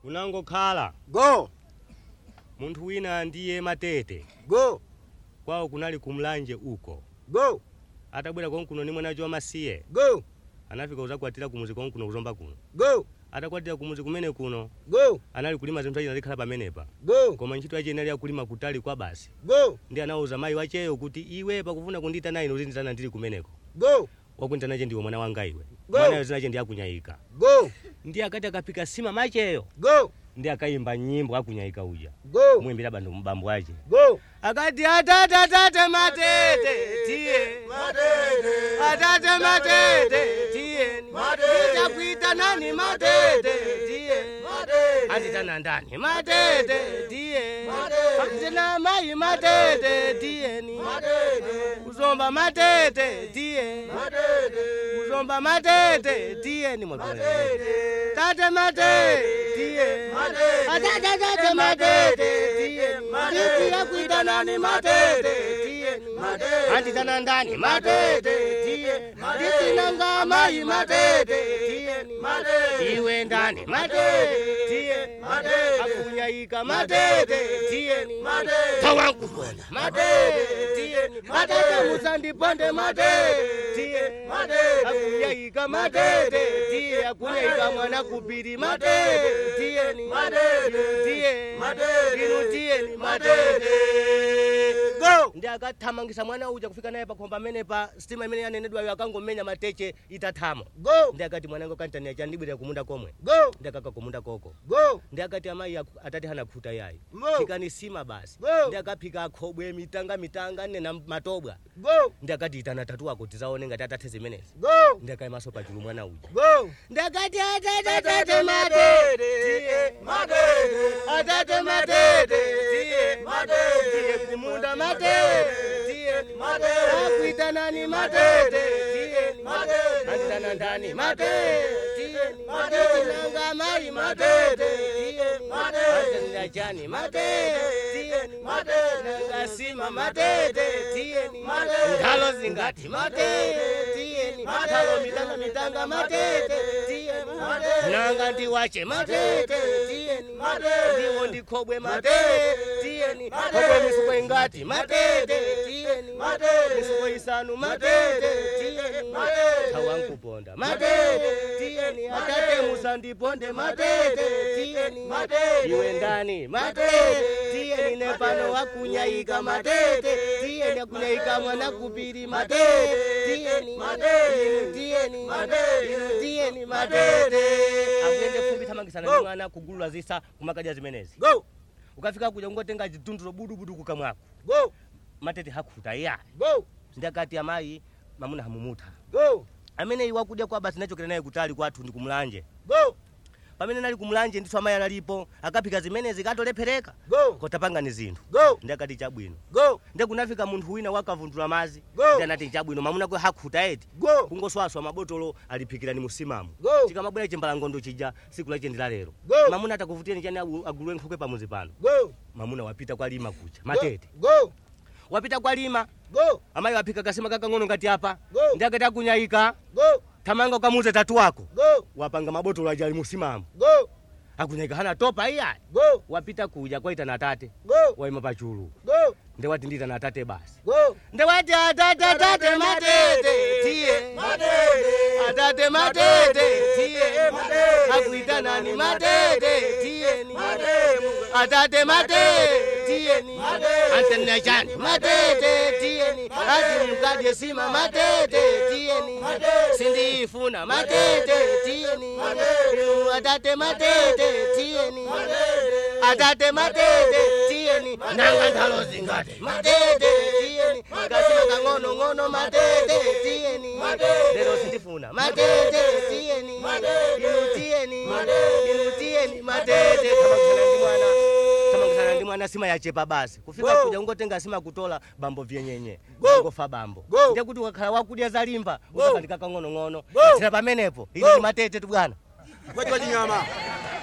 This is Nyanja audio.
kunangokhala go munthu wina ndiye matete go kwawo kunali kumlanje uko go atabwera konkuno ni mwanacho wamasiye go anafika uzakwatira kumuzi konkuno kuzomba kuno go atakwatira kumuzi kumene kuno go anali kulima zinthu achi nalikhala pamenepa go koma ntchito yache inali yakulima kutali kwa basi go ndi anawuza mayi wacheyo kuti iwe pakufuna kunditana ine uzinditana ndili kumeneko go wakunditanache ndiwe mwana wanga iwe Go. mwanayo zinache ndi akunyayika go ndi akati akapika sima macheyo go ndi akayimba nyimbo akunyayika uja go muyimbira bandu mbambo ache go akati atata atate matete tiye atate matete tiye itakuita nani matete tiye anditana ndani matete tiye anditana mai matete tiyeni kuzomba matete tiye kuzomba matete tiyeni mwakwene tate matete tiye atate tate matete tiyeni titiya kuita nani matete tiyeni anditana ndani matete tiye nditinanga mai matete tiyeni iwe ndani matete tiye akunyayika matete tiyeni tawankubona matete tiyeni matete musandiponde matete tiye akunyayika matete tiye akunyayika mwana kupiri matete tiyeni inu tiye inu tiyeni matete go ndi akathamangisa mwana uja kufika naye pakhomba amene pa sitima imene yanenedwayo akangomenya mateche itathamo go ndi akati mwanango kantania chandibwera kumunda komwe go ndi akaka kumunda koko go ndi akati amayi aku- atati hana khuta yayi Go. phikani sima basi Go. ndi akaphika akhobwe mitanga mitanga nena matobwa go ndi akati itana tatu wako tizaone ngati atathe zimenezi go ndi akayimaso pachulu mwana uja go ndi akati atatatate matete tiye atate matete tiye tiye kumunda matete tiye akuita nani matete tiye anditana ndani matete tiye nditinanga mai matete tiye anditana chani matete tiye nanga sima matete tiye ngalo zingati matete tiye ngalo mitanga mitanga matete tiye nanga ndiwache matete tiyeni ndiwo ndikhobwe matete tiyeni khobwe misuko ingati matete tiyeni misuko isanu matete tiyeni tawankuponda matete tiyeni atate musandiponde matete tiyeni iwe ndani matete tiyeni nepano wakunyayika matete tiyeni akunyayika mwana kupiri matete tiyeni inu tiyeni inu tiyeni matete akuyende fumbi thamangisana ndi mwana kugulula zisa kumakadya zimenezi go ukafika kuja ungotenga chidunduro budubudu kukamwako go matete hakhuta iya go ndakati amayi mamuna hamumutha go amene iwa kudya kwa basi nachokera naye kutali kwathu ndi kumulanje go pamene nali kumulanje ndithu amayi analipo akaphika zimenezi katolephereka go kotapangani zinthu go ndakati chabwino go nde kunafika munthu wina wakavundula mazi Go. ndi anati chabwino mamuna kwe hakhuta eti go kungoswaswa mabotolo aliphikirani musimamu Go. chikamabwera chimbalangondo chija siku lache ndi lalero Go. mamuna atakuvutiyeni chani agu- agulwe nkhokwe pamuzi pano go mamuna wapita kwa lima kucha matete go wapita kwa lima go amayi waphika kasima kakang'ono ngati apa Go. ndi akati akunyayika go thamanga ukamuze tatu wako go wapanga mabotolo aja ali musimamu go akunyayika hana topa iyayi go wapita kuja kwaitana atate go waima pachulu go ndewati nditana atate basi go ndewati atate atate matete tiye atate matete tiye akuita nani matete tiyeni atate matete tiyeni antenechani matete tiyeni ati mkadye sima matete tiyeni sindiifuna matete tiyeni inu atate matete tiyeni atate matete tiyeni nanga ndalo zingate matete tiyeni kasima kang'ono ng'ono matete tiyeni lero sindifuna matete tiyeni inu tiyeni inu tiyeni matete tamangusana ndi mwana tamangusana ndi mwana sima yachepa basi kufika Go. kuja ungotenga sima kutola bambo vyenyenye Go. ngofa bambo Go. ndiye kuti wakhala wakudya zalimba Go. uzakandika kang'ono ng'ono Go. tsira pamenepo ili Go. ndi matete tu bwana kwati chinyama